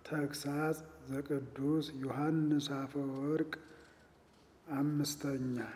ተግሳጽ ዘቅዱስ ዮሐንስ አፈወርቅ አምስተኛ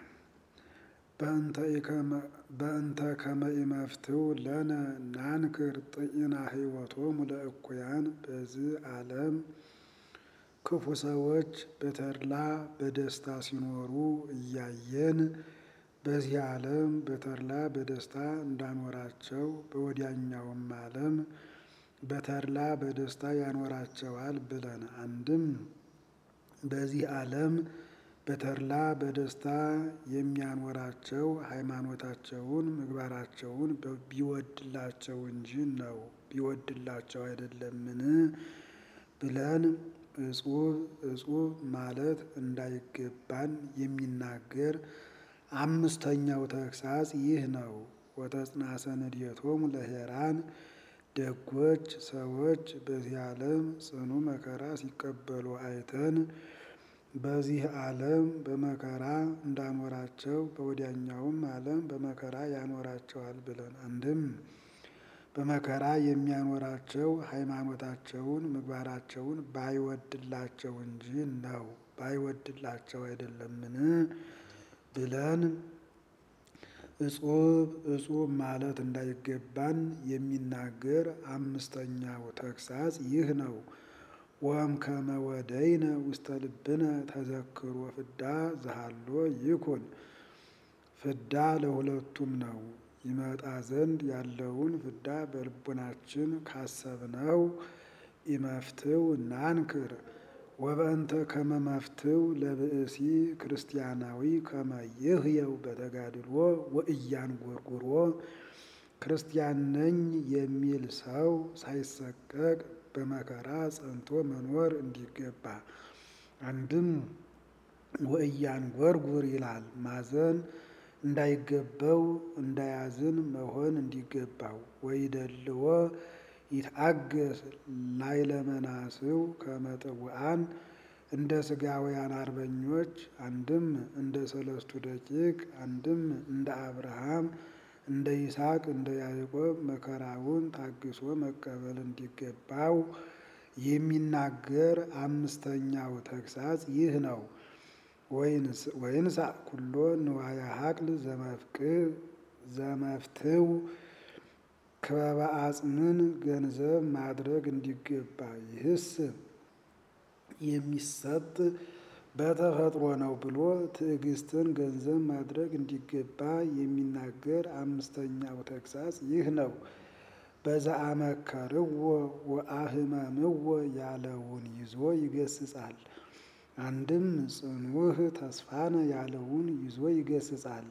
በእንተ ከመ ኢመፍትው ለነ ናንክር ጥኢና ሕይወቶሙ ለእኩያን በዚህ ዓለም ክፉ ሰዎች በተድላ በደስታ ሲኖሩ እያየን በዚህ ዓለም በተድላ በደስታ እንዳኖራቸው በወዲያኛውም ዓለም በተድላ በደስታ ያኖራቸዋል ብለን አንድም በዚህ ዓለም በተድላ በደስታ የሚያኖራቸው ሃይማኖታቸውን ምግባራቸውን ቢወድላቸው እንጂ ነው ቢወድላቸው አይደለምን ብለን እጹብ እጹብ ማለት እንዳይገባን የሚናገር አምስተኛው ተግሳጽ ይህ ነው። ወተጽናሰ ንድየቶሙ ለሄራን ደጎች ሰዎች በዚህ ዓለም ጽኑ መከራ ሲቀበሉ አይተን በዚህ ዓለም በመከራ እንዳኖራቸው በወዲያኛውም ዓለም በመከራ ያኖራቸዋል ብለን አንድም በመከራ የሚያኖራቸው ሃይማኖታቸውን ምግባራቸውን ባይወድላቸው እንጂ ነው ባይወድላቸው አይደለምን ብለን እጹብ እጹብ ማለት እንዳይገባን የሚናገር አምስተኛው ተግሳጽ ይህ ነው። ወም ከመ ወደይነ ውስተ ልብነ ተዘክሮ ፍዳ ዘሃሎ ይኩን። ፍዳ ለሁለቱም ነው። ይመጣ ዘንድ ያለውን ፍዳ በልቡናችን ካሰብነው ኢመፍትው ናንክር ወበእንተ ከመ መፍትው ለብእሲ ክርስቲያናዊ ከመ ይህየው በተጋድሎ ወእያንጎርጉሮ ክርስቲያን ነኝ የሚል ሰው ሳይሰቀቅ በመከራ ጸንቶ መኖር እንዲገባ። አንድም ወእያንጎርጉር ይላል ማዘን እንዳይገባው እንዳያዝን መሆን እንዲገባው። ወይደልዎ ይትአገስ ላዕለ መናስው ከመ ጥቡዓን እንደ ሥጋውያን አርበኞች አንድም እንደ ሰለስቱ ደቂቅ አንድም እንደ አብርሃም እንደ ይስሐቅ እንደ ያዕቆብ መከራውን ታግሶ መቀበል እንዲገባው የሚናገር አምስተኛው ተግሳጽ ይህ ነው። ወይንሳ ኩሎ ንዋየ ሀቅል ዘመፍትው ክበበ አጽምን ገንዘብ ማድረግ እንዲገባ ይህስ የሚሰጥ በተፈጥሮ ነው ብሎ ትዕግስትን ገንዘብ ማድረግ እንዲገባ የሚናገር አምስተኛው ተግሳጽ ይህ ነው። በዘአመከርዎ ወአህመምዎ ያለውን ይዞ ይገስጻል። አንድም ጽኑዕ ተስፋነ ያለውን ይዞ ይገስጻል።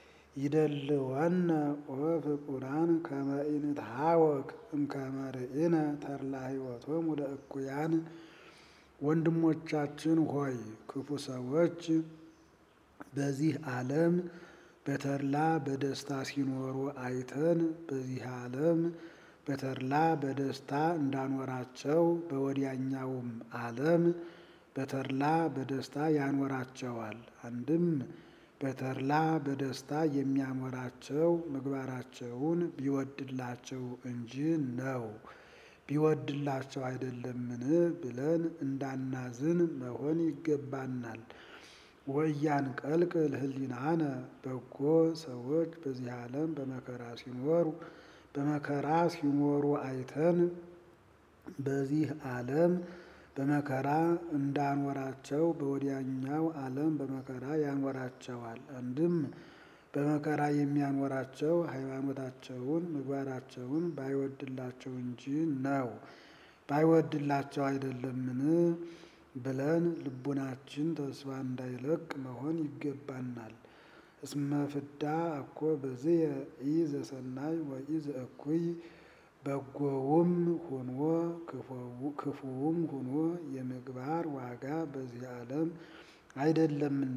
ይደልወነ ኦ ፍቁራን ከመ ኢንትሐወክ እምከመ ርኢነ ተድላ ሕይወቶሙ ለእኩያን። ወንድሞቻችን ሆይ ክፉ ሰዎች በዚህ ዓለም በተድላ በደስታ ሲኖሩ አይተን በዚህ ዓለም በተድላ በደስታ እንዳኖራቸው በወዲያኛውም ዓለም በተድላ በደስታ ያኖራቸዋል። አንድም በተድላ በደስታ የሚያኖራቸው ምግባራቸውን ቢወድላቸው እንጂ ነው ቢወድላቸው አይደለምን ብለን እንዳናዝን መሆን ይገባናል። ወያን ቀልቅል ህሊናነ በጎ ሰዎች በዚህ ዓለም በመከራ ሲኖሩ በመከራ ሲኖሩ አይተን በዚህ ዓለም በመከራ እንዳኖራቸው በወዲያኛው ዓለም በመከራ ያኖራቸዋል። አንድም በመከራ የሚያኖራቸው ሃይማኖታቸውን ምግባራቸውን ባይወድላቸው እንጂ ነው ባይወድላቸው አይደለምን ብለን ልቡናችን ተስፋ እንዳይለቅ መሆን ይገባናል። እስመ ፍዳ እኮ በዝየ ኢ ዘሰናይ ወኢ ዘእኩይ በጎውም ሁኖ ክፉውም ሁኖ የምግባር ዋጋ በዚህ ዓለም አይደለምና።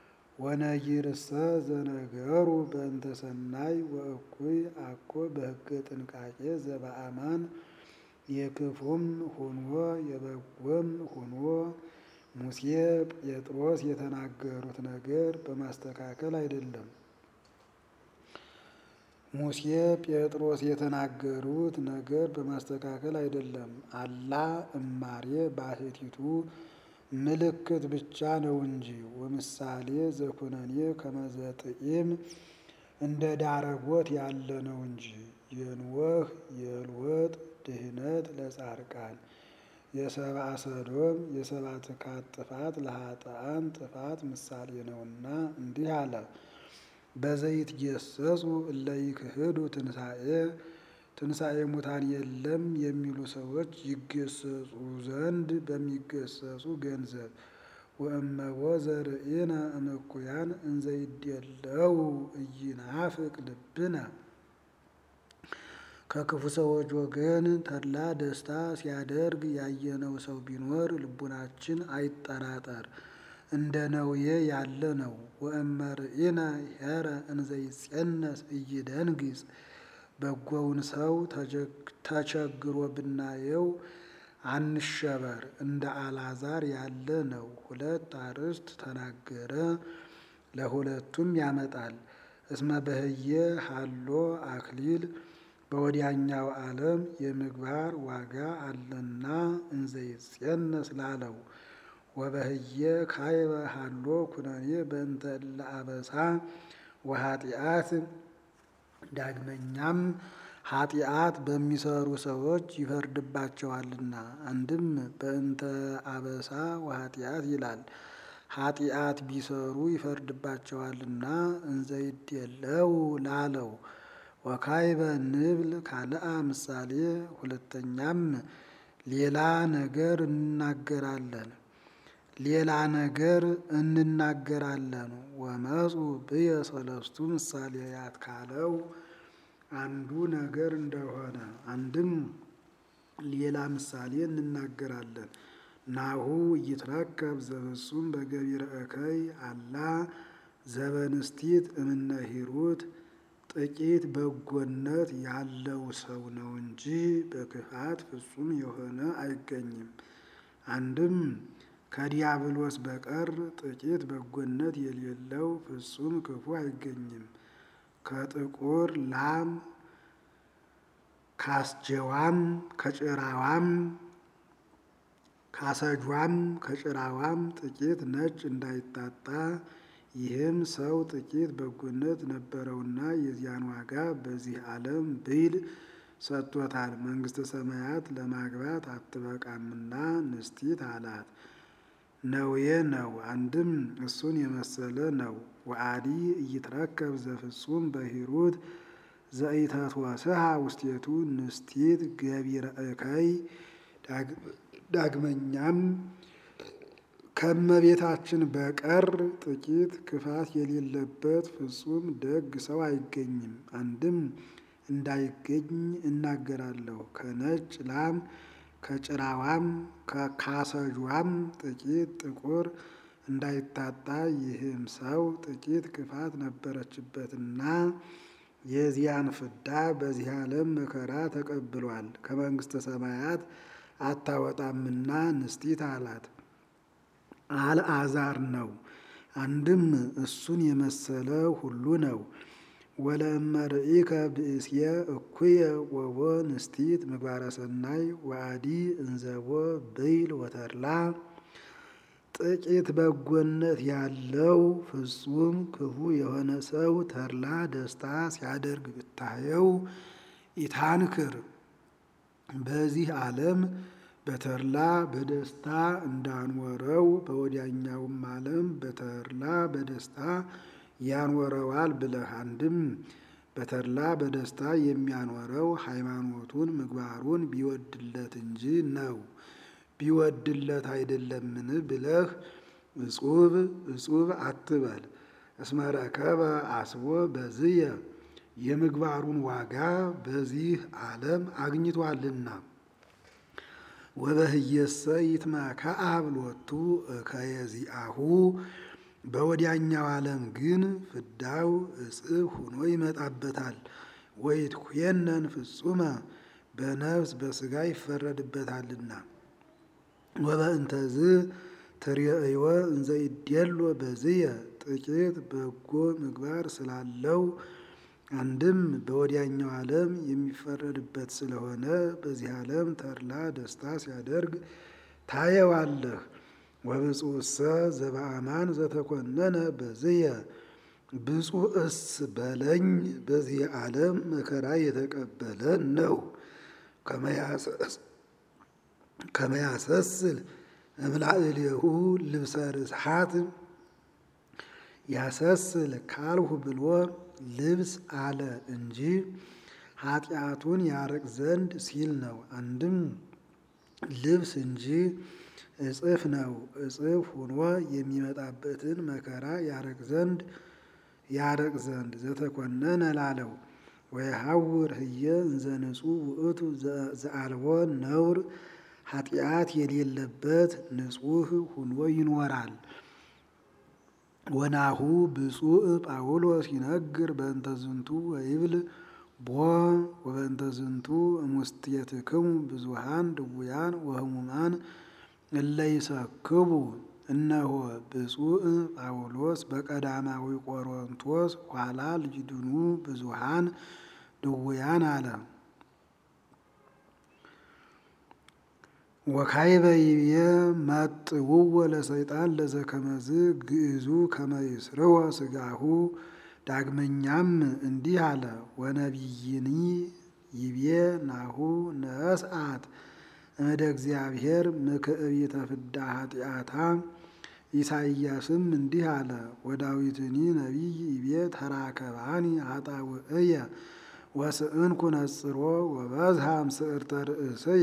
ወነጊርሰ ዘነገሩ በእንተ ሰናይ ወእኩይ አኮ በሕገ ጥንቃቄ ዘበአማን የክፉም ሁኖ የበጎም ሁኖ ሙሴ ጴጥሮስ የተናገሩት ነገር በማስተካከል አይደለም። ሙሴ ጴጥሮስ የተናገሩት ነገር በማስተካከል አይደለም። አላ እማሬ ባሕቲቱ ምልክት ብቻ ነው እንጂ ወምሳሌ ዘኩነኔ ከመዘጥኢም እንደ ዳረጎት ያለ ነው እንጂ የንወህ የልወጥ ድህነት ለጻድቃን የሰብአ ሰዶም የሰብአ ትካት ጥፋት ለኃጥአን ጥፋት ምሳሌ ነውና እንዲህ አለ። በዘይት ጌሰጹ እለ ይክህዱ ትንሣኤ ትንሣኤ ሙታን የለም የሚሉ ሰዎች ይገሰጹ ዘንድ በሚገሰጹ ገንዘብ ወእመቦ ዘርእነ እምኩያን እንዘይደለው ኢይናፍቅ ልብነ ከክፉ ሰዎች ወገን ተድላ ደስታ ሲያደርግ ያየነው ሰው ቢኖር ልቡናችን አይጠራጠር፣ እንደ ነውዬ ያለ ነው። ወእመርኢነ ኄረ እንዘይጼነስ ኢይደንግጽ በጎውን ሰው ተቸግሮ ብናየው አንሸበር፣ እንደ አልዓዛር ያለ ነው። ሁለት አርዕስት ተናገረ፣ ለሁለቱም ያመጣል። እስመ በህየ ሀሎ አክሊል በወዲያኛው ዓለም የምግባር ዋጋ አለና እንዘይጼነስ ላለው ወበህየ ካይበ ሀሎ ኩነኔ በእንተ እለ አበሳ ወኃጢአት ዳግመኛም ኃጢአት በሚሰሩ ሰዎች ይፈርድባቸዋልና። አንድም በእንተ አበሳ ወኃጢአት ይላል። ኃጢአት ቢሰሩ ይፈርድባቸዋልና እንዘይደለው ላለው ወካይበ ንብል ካልአ ምሳሌ ሁለተኛም ሌላ ነገር እንናገራለን ሌላ ነገር እንናገራለን። ወመፁ ብየ ሰለስቱ ምሳሌያት ካለው አንዱ ነገር እንደሆነ አንድም ሌላ ምሳሌ እንናገራለን። ናሁ ይትረከብ ዘፍጹም በገቢረ እከይ አላ ዘበንስቲት እምነ ሂሩት ጥቂት በጎነት ያለው ሰው ነው እንጂ በክፋት ፍጹም የሆነ አይገኝም። አንድም ከዲያብሎስ በቀር ጥቂት በጎነት የሌለው ፍጹም ክፉ አይገኝም። ከጥቁር ላም ካስጀዋም ከጭራዋም ካሰጇም ከጭራዋም ጥቂት ነጭ እንዳይታጣ ይህም ሰው ጥቂት በጎነት ነበረውና የዚያን ዋጋ በዚህ ዓለም ብይል ሰጥቶታል። መንግሥተ ሰማያት ለማግባት አትበቃምና ንስቲት አላት። ነውዬ ነው። አንድም እሱን የመሰለ ነው። ወአዲ እይትረከብ ዘፍጹም በሂሩት ዘኢተትወስሃ ውስቴቱ ንስቲት ገቢረ እከይ ዳግመኛም ከእመቤታችን በቀር ጥቂት ክፋት የሌለበት ፍጹም ደግ ሰው አይገኝም። አንድም እንዳይገኝ እናገራለሁ። ከነጭ ላም ከጭራዋም ከካሰጇም ጥቂት ጥቁር እንዳይታጣ ይህም ሰው ጥቂት ክፋት ነበረችበትና የዚያን ፍዳ በዚህ ዓለም መከራ ተቀብሏል። ከመንግሥተ ሰማያት አታወጣምና ንስቲት አላት። አልዓዛር ነው። አንድም እሱን የመሰለ ሁሉ ነው። ወለእመ ርኢከ ብእስየ እኩየ ወቦ ንስቲት ምግባረ ሰናይ ወአዲ እንዘቦ ብይል ወተድላ ጥቂት በጎነት ያለው ፍጹም ክፉ የሆነ ሰው ተድላ ደስታ ሲያደርግ ብታየው ኢታንክር በዚህ ዓለም በተድላ በደስታ እንዳንወረው በወዲያኛውም ዓለም በተድላ በደስታ ያንወረዋል ብለህ አንድም በተድላ በደስታ የሚያኖረው ሃይማኖቱን ምግባሩን ቢወድለት እንጂ ነው ቢወድለት አይደለምን ብለህ እጹብ እጹብ አትበል። እስመ ረከበ አስቦ በዝየ የምግባሩን ዋጋ በዚህ ዓለም አግኝቷልና። ወበህየሰ ይትመከአብ ሎቱ እከየዚአሁ በወዲያኛው ዓለም ግን ፍዳው እጽፍ ሆኖ ይመጣበታል። ወይትኩየነን ፍጹመ በነፍስ በሥጋ ይፈረድበታልና። ወበእንተዝ ትርእይወ እንዘ ይዴሎ በዝየ ጥቂት በጎ ምግባር ስላለው አንድም በወዲያኛው ዓለም የሚፈረድበት ስለሆነ በዚህ ዓለም ተድላ ደስታ ሲያደርግ ታየዋለህ። ወብፁዕሰ ዘበአማን ዘተኮነነ በዝየ ብፁዕስ በለኝ በዚህ ዓለም መከራ የተቀበለ ነው። ከመያሰስል እምላእሌሁ ልብሰ ርስሓት ያሰስል ካልሁ ብሎ ልብስ አለ እንጂ ኃጢአቱን ያርቅ ዘንድ ሲል ነው። አንድም ልብስ እንጂ እጽፍ ነው። እጽፍ ሆኖ የሚመጣበትን መከራ ያርቅ ዘንድ ያርቅ ዘንድ ዘተኮነነ ላለው ወየሐውር ህየ እንዘ ንጹሕ ውእቱ ዘአልቦ ነውር ኃጢአት የሌለበት ንጹሕ ሁኖ ይኖራል። ወናሁ ብፁዕ ጳውሎስ ይነግር በእንተ ዝንቱ ወይብል ቦ ወበእንተ ዝንቱ እሙስቴትክሙ ብዙሃን ድውያን ወህሙማን እለ ይሰክቡ እነሆ ብፁዕ ጳውሎስ በቀዳማዊ ቆሮንቶስ ኋላ ልጅድኑ ብዙሃን ድውያን አለ። ወካይበ ይብየ መጥውወ ለሰይጣን ለዘከመዝ ግዕዙ ከመይስርወ ስጋሁ። ዳግመኛም እንዲህ አለ። ወነቢይኒ ይብየ ናሁ ነስአት እምደ እግዚአብሔር ምክዕቢተ ፍዳ ኃጢአታ። ኢሳይያስም እንዲህ አለ። ወዳዊትኒ ነቢይ ይብየ ተራከባኒ ኃጣውእየ ወስእንኩ ነጽሮ ወበዝሃ ምስዕርተ ርእስየ።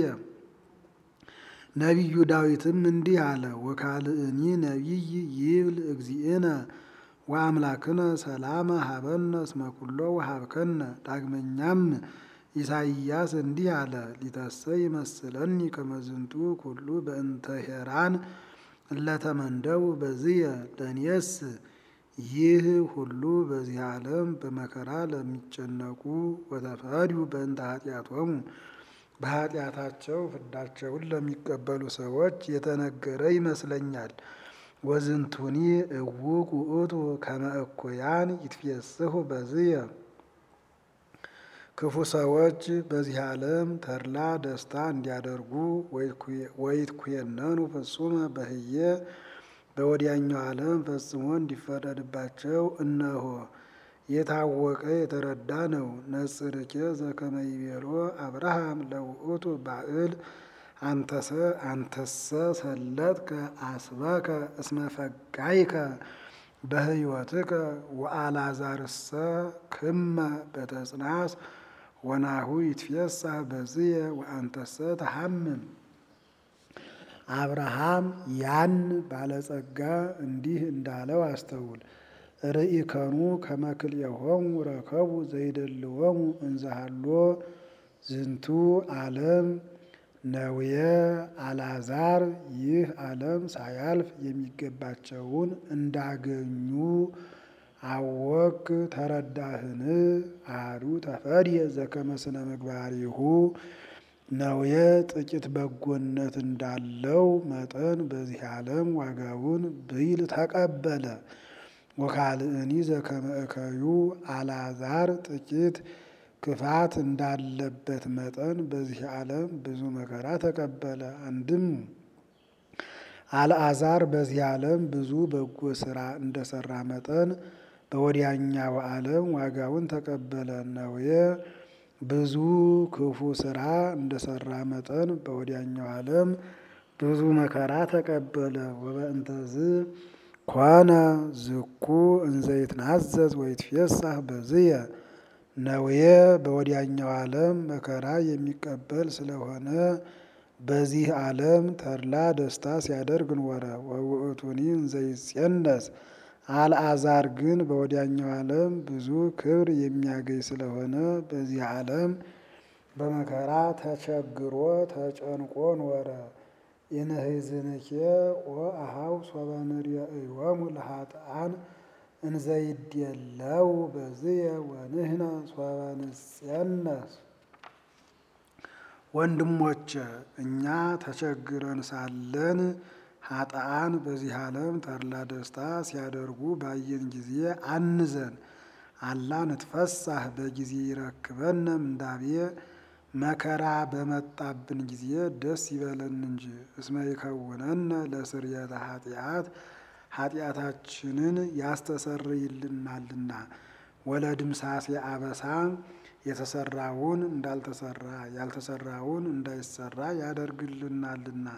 ነቢዩ ዳዊትም እንዲህ አለ። ወካልእኒ ነቢይ ይብል እግዚእነ ወአምላክነ ሰላመ ሀበነ እስመ ኩሎ ወሀብከነ። ዳግመኛም ኢሳይያስ እንዲህ አለ። ሊተሰይ ይመስለኒ ከመዝንቱ ኩሉ በእንተ ሄራን እለተመንደው በዝየ ለእኔስ ይህ ሁሉ በዚህ ዓለም በመከራ ለሚጨነቁ ወተፈድዩ በእንተ ኃጢአቶሙ በኃጢአታቸው ፍዳቸውን ለሚቀበሉ ሰዎች የተነገረ ይመስለኛል። ወዝንቱኒ እውቅ ውእቱ ከመ እኩያን ይትፌስሑ በዝየ ክፉ ሰዎች በዚህ ዓለም ተድላ ደስታ እንዲያደርጉ ወይትኩየነኑ ፍጹመ በህየ በወዲያኛው ዓለም ፈጽሞ እንዲፈረድባቸው እነሆ የታወቀ የተረዳ ነው። ነጽርኬ ዘከመ ይቤሎ አብርሃም ለውእቱ ባእል አንተሰ አንተሰ ሰለጥከ አስበከ እስመ ፈጋይከ በህይወትከ ወአልዓዛርሰ ክመ በተጽናስ ወናሁ ይትፌሳህ በዝየ ወአንተሰ ተሐምም። አብርሃም ያን ባለጸጋ እንዲህ እንዳለው አስተውል። ርኢከኑ ከመ ክልኤሆሙ ረከቡ ዘይደልዎሙ እንዘሃሎ ዝንቱ ዓለም ነውየ አልዓዛር ይህ ዓለም ሳያልፍ የሚገባቸውን እንዳገኙ አወክ ተረዳህን? አሐዱ ተፈድየ ዘከመ ስነ ምግባሪሁ ነውየ ጥቂት በጎነት እንዳለው መጠን በዚህ ዓለም ዋጋውን ብይል ተቀበለ። ወካልእኒ ዘከመ እከዩ አልዓዛር ጥቂት ክፋት እንዳለበት መጠን በዚህ ዓለም ብዙ መከራ ተቀበለ። አንድም አልዓዛር በዚህ ዓለም ብዙ በጎ ስራ እንደሰራ መጠን በወዲያኛው ዓለም ዋጋውን ተቀበለ። ነውየ ብዙ ክፉ ስራ እንደሰራ መጠን በወዲያኛው ዓለም ብዙ መከራ ተቀበለ። ወበእንተዝ ኮነ ዝኩ እንዘ ይትናዘዝ ወይትፌሳህ በዝየ ነውየ በወዲያኛው ዓለም መከራ የሚቀበል ስለሆነ በዚህ ዓለም ተድላ ደስታ ሲያደርግ ኖረ። ወውእቱኒ እንዘ ይጼነስ አልዓዛር ግን በወዲያኛው ዓለም ብዙ ክብር የሚያገኝ ስለሆነ በዚህ ዓለም በመከራ ተቸግሮ ተጨንቆ ኖረ። ኢንህዝንኬ ወአኀው ሶበ ንርእዮሙ ለኃጥኣን እንዘ ይድየለው በዝየ ወንሕነ ሶበ ንጼነስ። ወንድሞቼ እኛ ተቸግረን ሳለን ኃጥኣን በዚህ ዓለም ተድላ ደስታ ሲያደርጉ ባየን ጊዜ አንዘን። አላ ንትፈሳህ በጊዜ ይረክበነ ምንዳቤ መከራ በመጣብን ጊዜ ደስ ይበለን እንጂ እስመ ይከውነነ ለስርየተ ኃጢአት ኃጢአታችንን ያስተሰርይልናልና ወለድምሳሴ አበሳ የተሰራውን እንዳልተሰራ ያልተሰራውን እንዳይሰራ ያደርግልናልና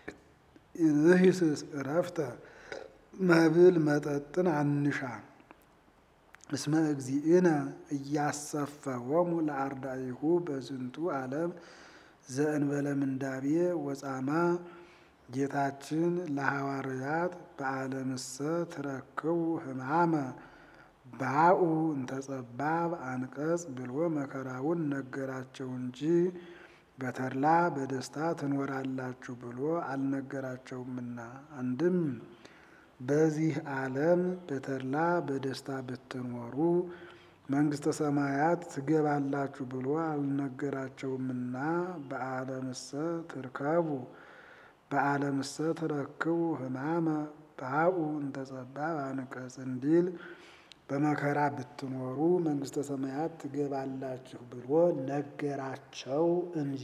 ይህስስ እረፍተ መብል መጠጥን አንሻ እስመ እግዚእነ እያሰፈወሙ ለአርዳኢሁ በዝንቱ ዓለም ዘእንበለ ምንዳቤ ወጻማ ጌታችን ለሐዋርያት በዓለምሰ ትረክቡ ሕማመ ባኡ እንተጸባብ አንቀጽ ብሎ መከራውን ነገራቸው እንጂ በተድላ በደስታ ትኖራላችሁ ብሎ አልነገራቸውምና። አንድም በዚህ ዓለም በተድላ በደስታ ብትኖሩ መንግሥተ ሰማያት ትገባላችሁ ብሎ አልነገራቸውምና። በዓለምሰ ትርከቡ በዓለምሰ ትረክቡ ሕማመ ባኡ እንተጸባብ አንቀጽ እንዲል በመከራ ብትኖሩ መንግሥተ ሰማያት ትገባላችሁ ብሎ ነገራቸው እንጂ።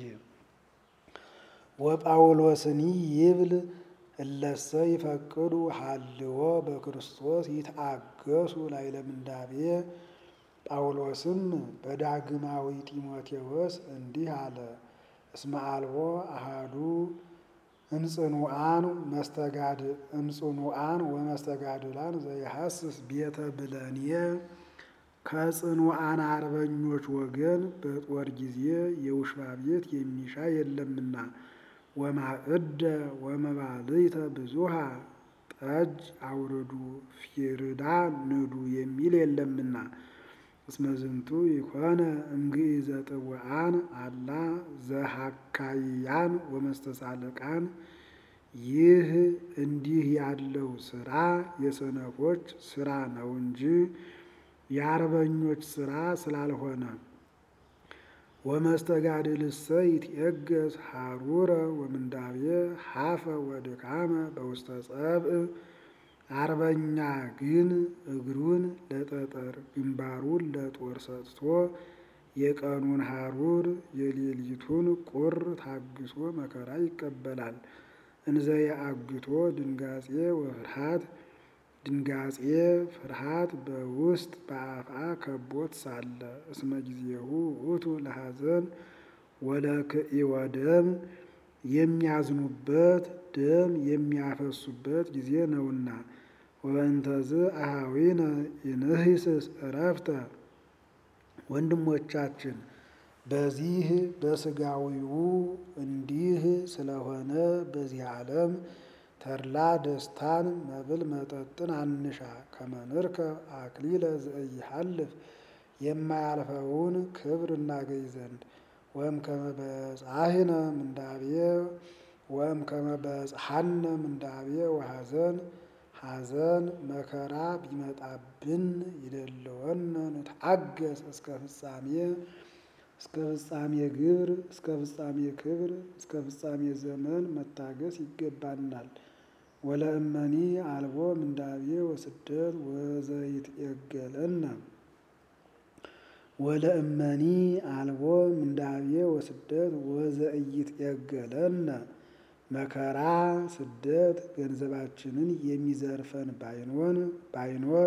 ወጳውሎስኒ ይብል እለሰ ይፈቅዱ ሀልዎ በክርስቶስ ይትአገሱ ላዕለ ምንዳቤ። ጳውሎስም በዳግማዊ ጢሞቴዎስ እንዲህ አለ። እስመ አልቦ አሃዱ እምጽኑዓን መስተጋድ እምጽኑዓን ወመስተጋድላን ዘይሐስስ ቤተ ብለንየ ከጽኑዓን አርበኞች ወገን በጦር ጊዜ የውሽባ ቤት የሚሻ የለምና ወማዕደ ወመባልዕተ ብዙሃ ጠጅ አውርዱ ፊርዳ ንዱ የሚል የለምና እስመ ዝንቱ ይኮነ እምግእዘ ጥውዓን አላ ዘሐካይያን ወመስተሳልቃን። ይህ እንዲህ ያለው ስራ የሰነፎች ስራ ነው እንጂ የአርበኞች ስራ ስላልሆነ። ወመስተጋድልሰ ይትዔገስ ሐሩረ ወምንዳቤ ሀፈ ወድካመ በውስተ ጸብእ። አርበኛ ግን እግሩን ለጠጠር ግንባሩን ለጦር ሰጥቶ የቀኑን ሐሩር የሌሊቱን ቁር ታግሶ መከራ ይቀበላል። እንዘ የአግቶ ድንጋጼ ወፍርሃት ድንጋጼ ፍርሃት በውስጥ በአፍአ ከቦት ሳለ እስመ ጊዜሁ ውእቱ ለሐዘን ወለክኢወ ደም የሚያዝኑበት ደም የሚያፈሱበት ጊዜ ነውና። ወበእንተዝ አኀዊነ ይንሂስስ ዕረፍተ ወንድሞቻችን በዚህ በስጋዊው እንዲህ ስለሆነ በዚህ ዓለም ተድላ ደስታን መብል መጠጥን አንሻ ከመንርከ አክሊለ ዘኢሃልፍ የማያልፈውን ክብር እናገኝ ዘንድ ወም ከመበጻሕነ ምንዳቤ ወም ከመበጽሐነ ምንዳቤ ወሐዘን ሐዘን መከራ ቢመጣብን ይደለወነ ንትአገስ እስከ ፍጻሜ እስከ ፍጻሜ ግብር እስከ ፍጻሜ ክብር እስከ ፍጻሜ ዘመን መታገስ ይገባናል። ወለእመኒ አልቦ ምንዳቤ ወስደት ወዘይትዔገለነ ወለእመኒ አልቦ ምንዳቤ ወስደት ወዘኢይትዔገለነ መከራ ስደት ገንዘባችንን የሚዘርፈን ባይኖን ባይኖር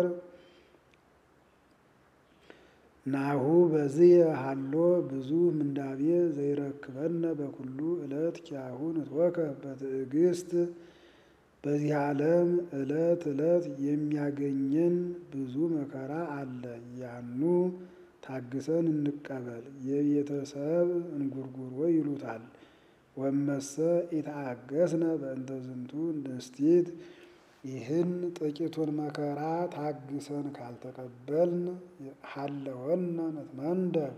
ናሁ በዝየ ሀሎ ብዙ ምንዳቤ ዘይረክበነ በኩሉ ዕለት ኪያሁ ንትወከፍ በትዕግስት በዚህ ዓለም ዕለት ዕለት የሚያገኘን ብዙ መከራ አለ። ያኑ ታግሰን እንቀበል። የቤተሰብ እንጉርጉሮ ይሉታል። ወመሰ ኢተአገስነ በእንተ ዝንቱ ንስቲት ይህን ጥቂቱን መከራ ታግሰን ካልተቀበልን ሀለወነ ንትመንደብ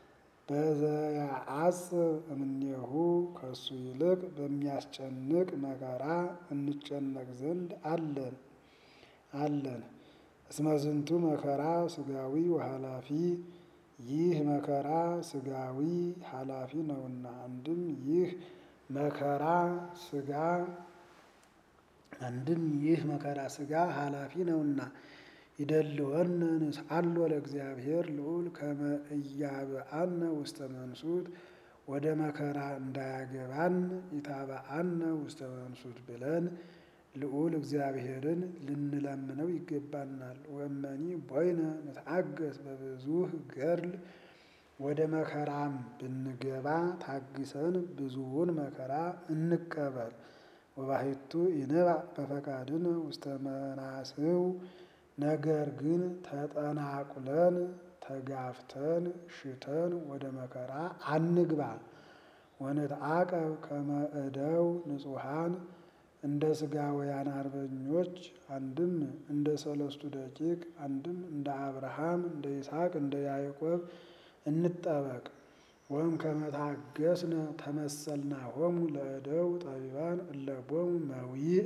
በዘያዐጽብ እምኔሁ ከሱ ይልቅ በሚያስጨንቅ መከራ እንጨነቅ ዘንድ አለን አለን። እስመ ዝንቱ መከራ ስጋዊ ወኃላፊ ይህ መከራ ስጋዊ ኃላፊ ነውና። አንድም ይህ መከራ ስጋ አንድም ይህ መከራ ስጋ ኃላፊ ነውና ይደልወነ ንስአሎ ለእግዚአብሔር ልዑል ከመ ኢያብአነ ውስተ መንሱት ወደ መከራ እንዳያገባን ኢታብአነ ውስተ መንሱት ብለን ልዑል እግዚአብሔርን ልንለምነው ይገባናል። ወመኒ ቦይነ ንትአገስ በብዙህ ገድል ወደ መከራም ብንገባ ታግሰን ብዙውን መከራ እንቀበል። ወባሕቱ ይንባዕ በፈቃድነ ውስተ መናስው ነገር ግን ተጠናቁለን ተጋፍተን ሽተን ወደ መከራ አንግባ። ወንትዓቀብ ከመ እደው ንጹሐን እንደ ሥጋውያን አርበኞች አንድም እንደ ሰለስቱ ደቂቅ አንድም እንደ አብርሃም እንደ ይስሐቅ እንደ ያዕቆብ እንጠበቅ። ወም ከመታገስነ ተመሰልናሆሙ ለእደው ጠቢባን እለቦሙ መዊእ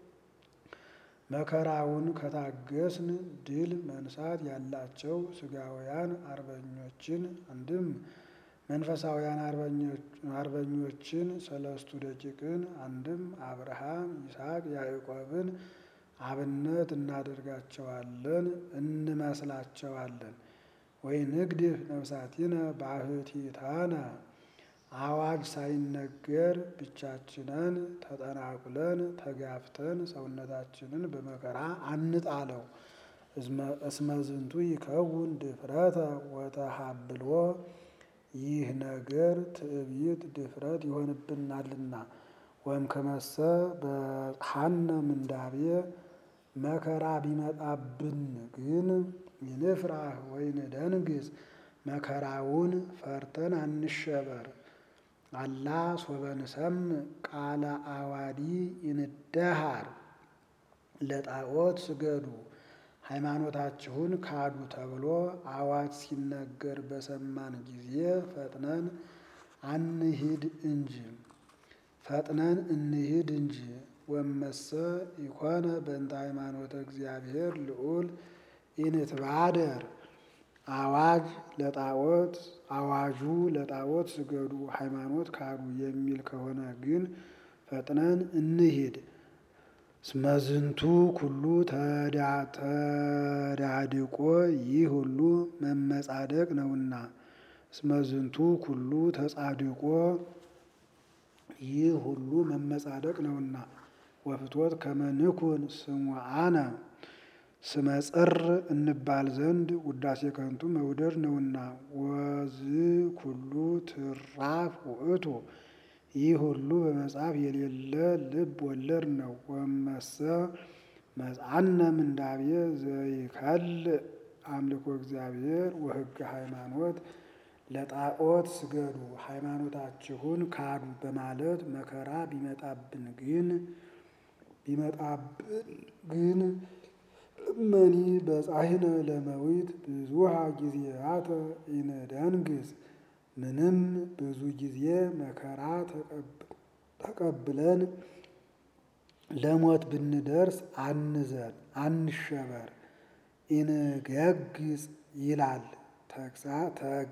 መከራውን ከታገስን ድል መንሳት ያላቸው ሥጋውያን አርበኞችን አንድም መንፈሳውያን አርበኞችን ሰለስቱ ደቂቅን አንድም አብርሃም፣ ይስሐቅ፣ ያዕቆብን አብነት እናደርጋቸዋለን እንመስላቸዋለን። ወይ ንግድፍ ነፍሳቲነ ባሕቲታነ አዋጅ ሳይነገር ብቻችንን ተጠናቁለን ተጋፍተን ሰውነታችንን በመከራ አንጣለው። እስመ ዝንቱ ይከውን ድፍረተ ወተሃብሎ ይህ ነገር ትዕቢት ድፍረት ይሆንብናልና። ወም ከመሰ በጽሐነ ምንዳቤ መከራ ቢመጣብን ግን ይንፍራህ ወይንደንግጽ መከራውን ፈርተን አንሸበር። አላ ሶበ ንሰምዕ ቃለ አዋዲ ይንደሃር ለጣዖት ስገዱ ሃይማኖታችሁን ካዱ ተብሎ አዋጅ ሲነገር በሰማን ጊዜ ፈጥነን አንሂድ እንጂ ፈጥነን እንሂድ እንጂ። ወመሰ ኢኮነ በእንተ ሃይማኖተ እግዚአብሔር ልዑል ኢንትባደር አዋጅ ለጣዖት አዋጁ ለጣዖት ስገዱ ሃይማኖት ካዱ የሚል ከሆነ ግን ፈጥነን እንሂድ። እስመ ዝንቱ ኩሉ ተዳድቆ ይህ ሁሉ መመጻደቅ ነውና። እስመ ዝንቱ ኩሉ ተጻድቆ ይህ ሁሉ መመጻደቅ ነውና። ወፍትወት ከመንኩን ስሙዓነ ስመ ጽር እንባል ዘንድ ውዳሴ ከንቱ መውደድ ነውና። ወዝ ኩሉ ትራፍ ውእቱ ይህ ሁሉ በመጽሐፍ የሌለ ልብ ወለድ ነው። ወመሰ መጽአነ ምንዳቤ ዘይከልእ አምልኮ እግዚአብሔር ወሕገ ሃይማኖት ለጣዖት ስገዱ ሃይማኖታችሁን ካዱ በማለት መከራ ቢመጣብን ግን ቢመጣብን ግን እመኒ በጻሕነ ለመዊት ብዙሃ ጊዜያተ ኢንደንግጽ ምንም ብዙ ጊዜ መከራ ተቀብለን ለሞት ብንደርስ አንዘን አንሸበር። ኢንገግጽ ይላል ተግ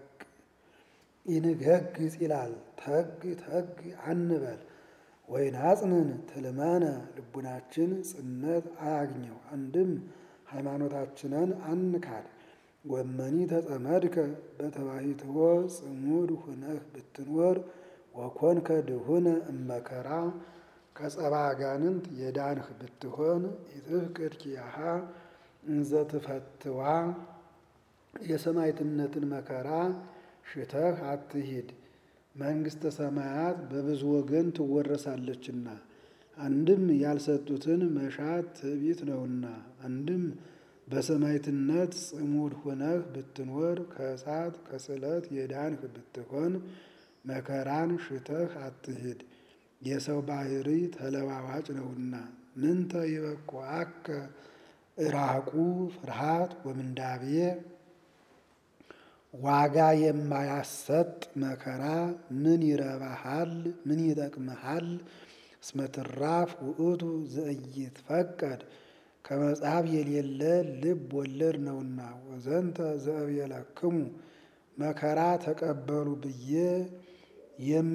ኢንገግጽ ይላል ተግ ተግ አንበል። ወይናጽንን ትልመነ ልቡናችን ጽነት አያግኘው። አንድም ሃይማኖታችንን አንካድ። ወመኒ ተጸመድከ በተባሂትዎ ጽሙድ ሁነህ ብትኖር ወኮንከ ድሁነ እመከራ ከጸባ አጋንንት የዳንህ ብትሆን ኢትፍቅድ ኪያሃ እንዘ ትፈትዋ የሰማዕትነትን መከራ ሽተህ አትሂድ። መንግሥተ ሰማያት በብዙ ወገን ትወረሳለችና። አንድም ያልሰጡትን መሻት ትዕቢት ነውና። አንድም በሰማዕትነት ጽሙድ ሁነህ ብትኖር ከእሳት ከስለት የዳንህ ብትሆን መከራን ሽተህ አትሂድ። የሰው ባህሪ ተለዋዋጭ ነውና። ምንተ ይበቁዐከ እራቁ ፍርሃት ወምንዳቤ ዋጋ የማያሰጥ መከራ ምን ይረባሃል? ምን ይጠቅምሃል? እስመ ትራፍ ውእቱ ዘኢይትፈቀድ ከመጽሐፍ የሌለ ልብ ወለድ ነውና። ወዘንተ ዘእብየለክሙ መከራ ተቀበሉ ብዬ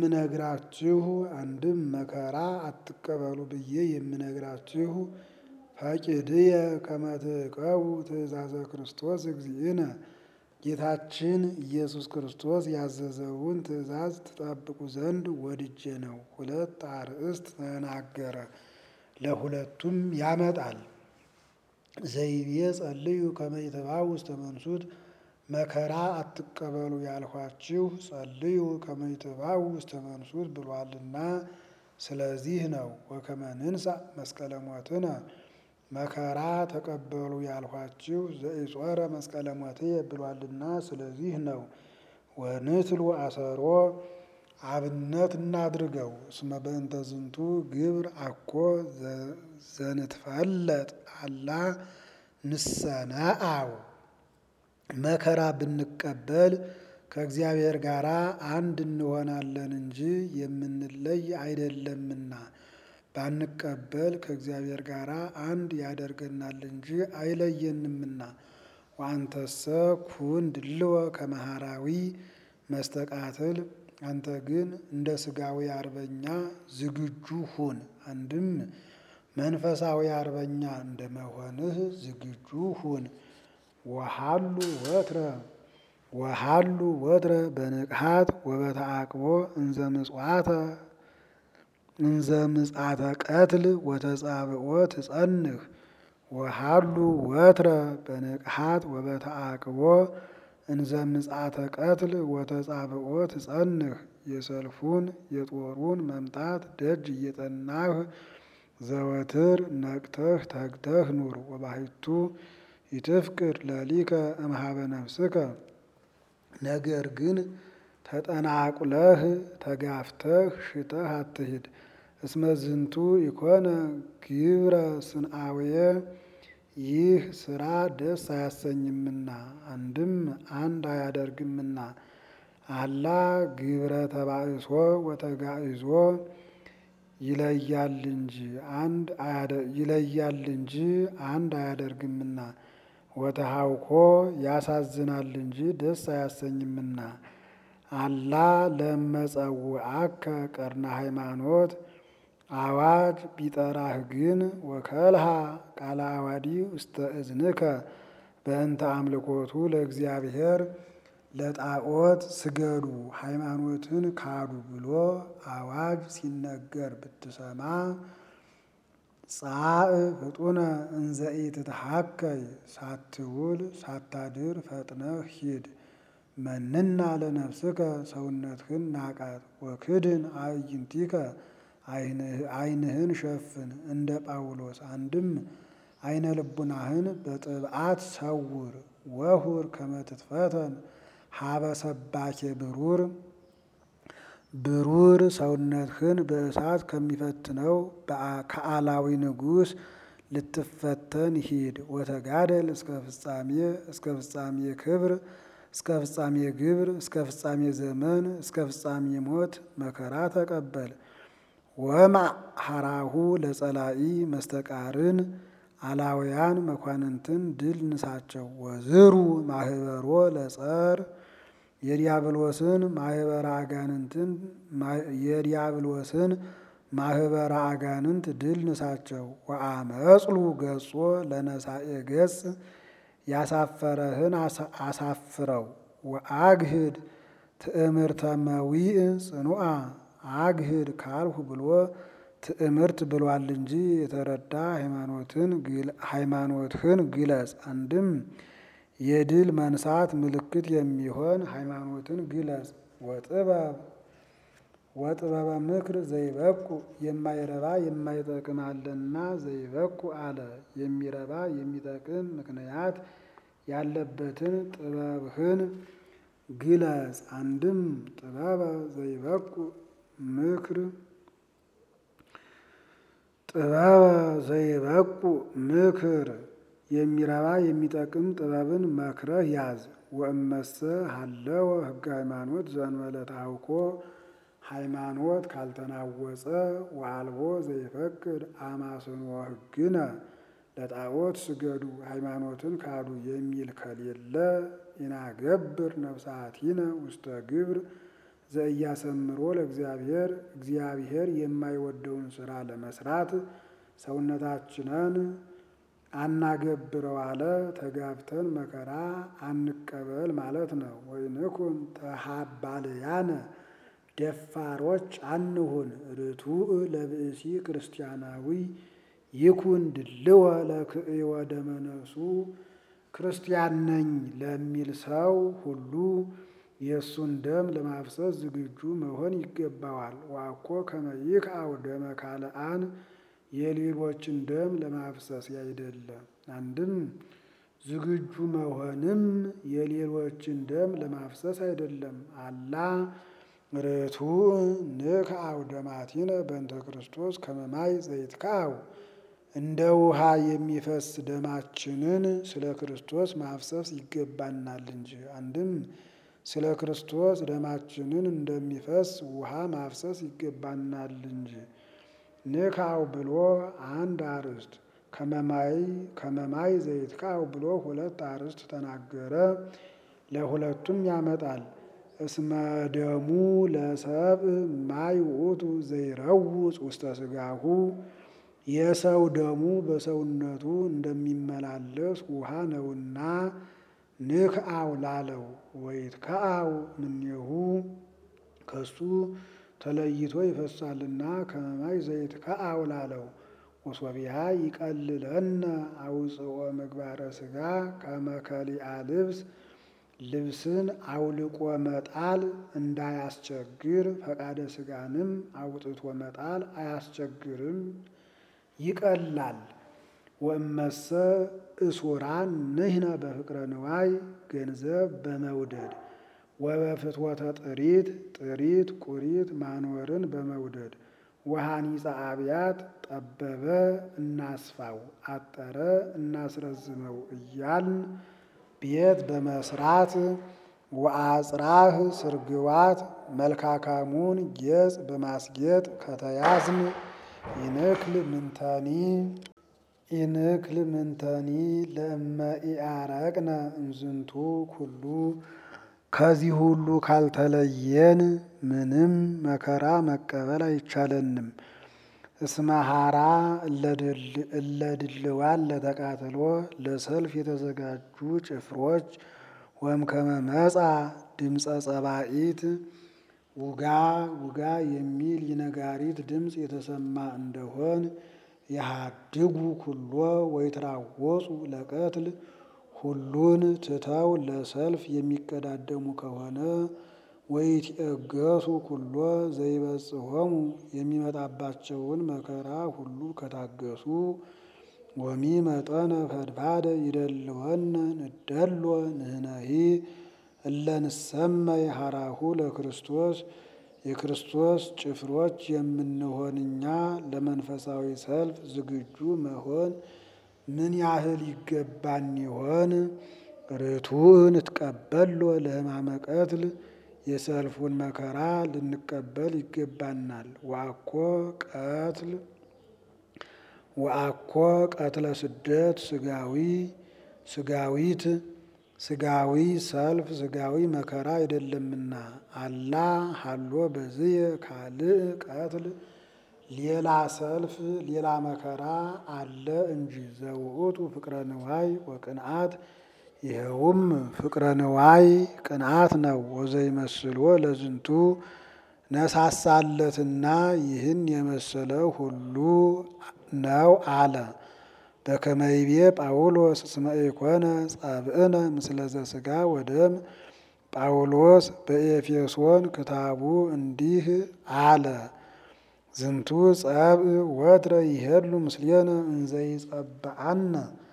የምነግራችሁ አንድም መከራ አትቀበሉ ብዬ የምነግራችሁ ፈቂድየ ከመ ትዕቀቡ ትእዛዘ ክርስቶስ እግዚእነ ጌታችን ኢየሱስ ክርስቶስ ያዘዘውን ትእዛዝ ትጠብቁ ዘንድ ወድጄ ነው። ሁለት አርእስት ተናገረ፣ ለሁለቱም ያመጣል። ዘይቤ ጸልዩ ከመ ይትባኡ ውስተ መንሱት መከራ አትቀበሉ ያልኋችሁ ጸልዩ ከመ ይትባኡ ውስተ መንሱት ብሏልና ስለዚህ ነው። ወከመ ንንሣእ መስቀለ ሞትነ መከራ ተቀበሉ ያልኋችሁ ዘኢጾረ መስቀለ ሞትየ ብሏልና ስለዚህ ነው። ወንትሉ አሰሮ አብነት እናድርገው እስመ በእንተ ዝንቱ ግብር አኮ ዘንትፈለጥ አላ ንሰነአው መከራ ብንቀበል ከእግዚአብሔር ጋር አንድ እንሆናለን እንጂ የምንለይ አይደለምና ባንቀበል ከእግዚአብሔር ጋር አንድ ያደርገናል እንጂ አይለየንምና። ወአንተሰ ኩን ድልወ ከመሃራዊ መስተቃትል አንተ ግን እንደ ስጋዊ አርበኛ ዝግጁ ሁን። አንድም መንፈሳዊ አርበኛ እንደመሆንህ ዝግጁ ሁን። ወሃሉ ወትረ ወሃሉ ወትረ በንቅሃት ወበተአቅቦ እንዘ ምጽዋተ እንዘ ምጽአተ ቀትል ወተጻብኦ ትጸንህ ወሃሉ ወትረ በንቅሃት ወበተአቅቦ እንዘ ምጽአተ ቀትል ወተጻብኦ ትጸንህ የሰልፉን የጦሩን መምጣት ደጅ እየጠናህ ዘወትር ነቅተህ ተግተህ ኑር። ወባሕቱ ይትፍቅድ ለሊከ እምኀበ ነፍስከ ነገር ግን ተጠናቁለህ ተጋፍተህ ሽተህ አትሂድ። እስመ ዝንቱ ኢኮነ ግብረ ስንአውየ ይህ ስራ ደስ አያሰኝምና አንድም አንድ አያደርግምና። አላ ግብረ ተባእሶ ወተጋእዞ ይለያል እንጂ አንድ ይለያል እንጂ አንድ አያደርግምና። ወተሃውኮ ያሳዝናል እንጂ ደስ አያሰኝምና። አላ ለመጸውዐከ ቀርነ ሃይማኖት አዋጅ ቢጠራህ ግን ወከልሃ ቃለ አዋዲ ውስተ እዝንከ በእንተ አምልኮቱ ለእግዚአብሔር ለጣዖት ስገዱ ሃይማኖትን ካዱ ብሎ አዋጅ ሲነገር ብትሰማ ጻእ ፍጡነ እንዘ ኢትትሐከይ ሳትውል ሳታድር ፈጥነህ ሂድ። መንና ለነፍስከ ሰውነትህን ናቃት። ወክድን አዕይንቲከ ዓይንህን ሸፍን እንደ ጳውሎስ። አንድም ዓይነ ልቡናህን በጥብዓት ሰውር። ወሁር ከመ ትትፈተን ሀበ ሰባኬ ብሩር ብሩር ሰውነትህን በእሳት ከሚፈትነው ከአላዊ ንጉሥ ልትፈተን ሂድ። ወተጋደል እስከ ፍጻሜ እስከ ፍጻሜ ክብር እስከ ፍጻሜ ግብር እስከ ፍጻሜ ዘመን እስከ ፍጻሜ ሞት መከራ ተቀበል። ወማዕ ሐራሁ ለጸላኢ መስተቃርን አላውያን መኳንንትን ድል ንሳቸው። ወዝሩ ማህበሮ ለጸር የዲያብሎስን ማህበረ አጋንንትን የዲያብሎስን ማህበረ አጋንንት ድል ንሳቸው። ወአመጽሉ ገጾ ለነሳኤ ገጽ ያሳፈረህን አሳፍረው። ወአግህድ ትእምርተ መዊእ ጽኑዓ አግህድ ካልሁ ብሎ ትእምርት ብሏል እንጂ የተረዳ ሃይማኖትህን ግለጽ። አንድም የድል መንሳት ምልክት የሚሆን ሃይማኖትን ግለጽ። ወጥበብ ወጥበበ ምክር ዘይበቁ የማይረባ የማይጠቅም አለና ዘይበቁ አለ። የሚረባ የሚጠቅም ምክንያት ያለበትን ጥበብህን ግለጽ። አንድም ጥበበ ዘይበቁ ምክር ጥበበ ዘይበቁ ምክር የሚረባ የሚጠቅም ጥበብን መክረህ ያዝ። ወእመሰ ሀለወ ሕገ ሃይማኖት ዘእንበለ ታውኮ ሃይማኖት ካልተናወጸ ወአልቦ ዘይፈቅድ አማስኖ ሕግነ ለጣዖት ስገዱ ሃይማኖትን ካዱ የሚል ከሌለ ኢናገብር ነፍሳቲነ ውስተ ግብር ዘእያሰምሮ ለእግዚአብሔር እግዚአብሔር የማይወደውን ስራ ለመስራት ሰውነታችንን አናገብረው አለ። ተጋብተን መከራ አንቀበል ማለት ነው። ወይንኩን ተሃባልያነ ደፋሮች አንሁን። ርቱዕ ለብእሲ ክርስቲያናዊ ይኩን ድልወ ለክእወ ደመ ነፍሱ ክርስቲያን ነኝ ለሚል ሰው ሁሉ የእሱን ደም ለማፍሰስ ዝግጁ መሆን ይገባዋል። ዋኮ ከመ ይክአው ደመ ካልአን የሌሎችን ደም ለማፍሰስ ያይደለ። አንድም ዝግጁ መሆንም የሌሎችን ደም ለማፍሰስ አይደለም። አላ ርቱዕ ንክአው ደማቲነ በእንተ ክርስቶስ ከመ ማይ ዘይትክአው እንደ ውሃ የሚፈስ ደማችንን ስለ ክርስቶስ ማፍሰስ ይገባናል እንጂ። አንድም ስለ ክርስቶስ ደማችንን እንደሚፈስ ውሃ ማፍሰስ ይገባናል እንጂ። ንክአው ብሎ አንድ አርዕስት ከመማይ ከመማይ ዘይትክአው ብሎ ሁለት አርዕስት ተናገረ። ለሁለቱም ያመጣል። እስመ ደሙ ለሰብእ ማይ ውእቱ ዘይረውፅ ውስተ ሥጋሁ የሰው ደሙ በሰውነቱ እንደሚመላለስ ውሃ ነውና ንክአው ላለው ወይትክአው እምኔሁ ከሱ ተለይቶ ይፈሳልና ከመማይ ዘይትክአው ላለው ወሶቢሃ ይቀልለነ አውፅኦ ምግባረ ሥጋ ከመ ከሊአ ልብስ ልብስን አውልቆ መጣል እንዳያስቸግር ፈቃደ ሥጋንም አውጥቶ መጣል አያስቸግርም ይቀላል። ወእመሰ እሱራን ንሕነ በፍቅረ ንዋይ ገንዘብ በመውደድ ወበፍትወተ ጥሪት ጥሪት ቁሪት ማኖርን በመውደድ ወሃኒፀ አብያት ጠበበ እናስፋው አጠረ እናስረዝመው እያልን ቤት በመስራት ወአጽራህ ስርግዋት መልካካሙን ጌጽ በማስጌጥ ከተያዝን ይንክል ምንተኒ ይንክል ምንተኒ ለእመ ኢአረቅነ እምዝንቱ ኩሉ ከዚህ ሁሉ ካልተለየን ምንም መከራ መቀበል አይቻለንም። እስመ ሐራ እለድልዋን ለተቃትሎ ለሰልፍ የተዘጋጁ ጭፍሮች ወእምከመ መጻ ድምፀ ጸባኢት ውጋ ውጋ የሚል የነጋሪት ድምፅ የተሰማ እንደሆን የሃድጉ ኩሎ ወይትራወፁ ለቀትል ሁሉን ትተው ለሰልፍ የሚቀዳደሙ ከሆነ ወይትዔገሱ ኩሎ ዘይበጽሖሙ የሚመጣባቸውን መከራ ሁሉ ከታገሱ ወሚ መጠነ ፈድፋደ ይደልወነ ንደሎ ንሕነሂ እለ ንሰመይ ሐራሁ ለክርስቶስ የክርስቶስ ጭፍሮች የምንሆን እኛ ለመንፈሳዊ ሰልፍ ዝግጁ መሆን ምን ያህል ይገባን ይሆን? ርቱዕን እትቀበሎ ለሕማመ ቀትል የሰልፉን መከራ ልንቀበል ይገባናል። ወአኮ ቀትል ወአኮ ቀትለ ስደት ስጋዊ ስጋዊት ስጋዊ ሰልፍ ስጋዊ መከራ አይደለምና አላ ሀሎ በዝየ ካልእ ቀትል ሌላ ሰልፍ ሌላ መከራ አለ እንጂ ዘውእቱ ፍቅረ ንዋይ ወቅንዓት ይኸውም ፍቅረ ንዋይ ቅንዓት ነው። ወዘይመስሎ ለዝንቱ ነሳሳለትና ይህን የመሰለ ሁሉ ነው አለ። በከመይቤ ጳውሎስ እስመ ኢኮነ ጸብእነ ምስለ ዘሥጋ ወደም ጳውሎስ በኤፌሶን ክታቡ እንዲህ አለ። ዝንቱ ጸብእ ወትረ ይሄሉ ምስሌነ እንዘይጸብአነ